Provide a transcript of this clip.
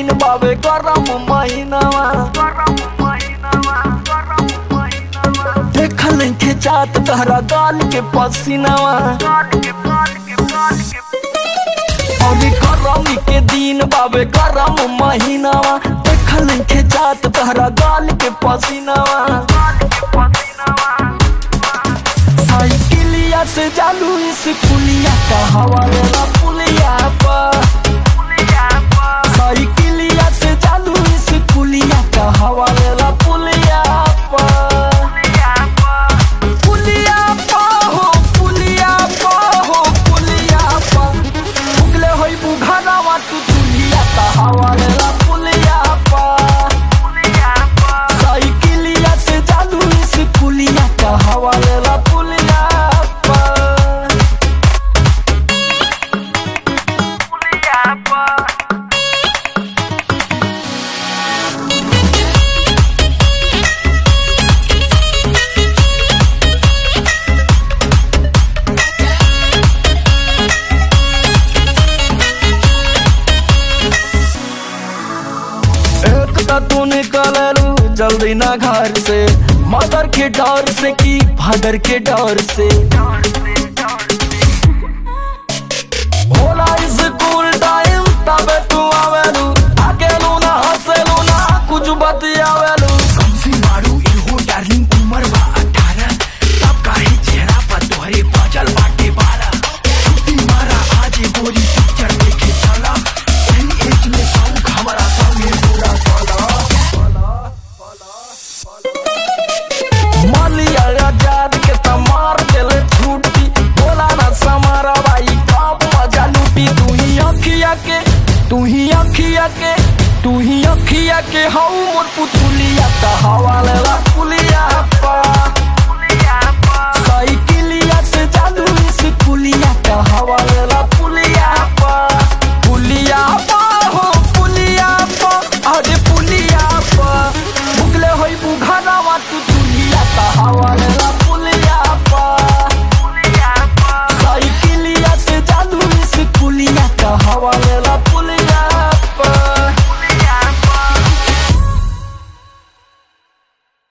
दिन बाबे गरम महीनावा देखल के चात तहरा गाल के पसीनावा अभी गरमी के दिन बाबे गरम महीनावा देखल के चात तहरा गाल के पसीनावा साइकिलिया से जालू इस पुलिया का हवा लेला पुलिया पर साइकिलिया से जालू इस पुलिया का हवा लेला पुलिया पर पुलिया पर हो पुलिया पर हो पुलिया पर उगले होई बुघानावा तू तुलिया का हवा लेला पुलिया पर साइकिलिया से जालू इस पुलिया का हवा लेला पुलिया पर एक तो तू निकललू जल्दी ना घर से मदर के डर से की फादर के डर से होला स्कूल टाइम तबे तू आवेलू अकेलू ना हंसेलू ना कुछ बतियावेलू कमसी मारू इहो डार्लिंग उमर बा अठारह तब काहे चेहरा पर तोहरे बजल बाटे बारह छुट्टी मारा आज गोरी पिक्चर देखे चला सही एज में सौंग हमारा संगे पूरा चला मालिया आजाद के तमार देले छुट्टी बोला ना समारा भाई कब मजा लूटी तू ही अखिया के तू ही अखिया के तू ही अखिया के हऊ मोर पुतुलिया का हवा लेला पुलिया पा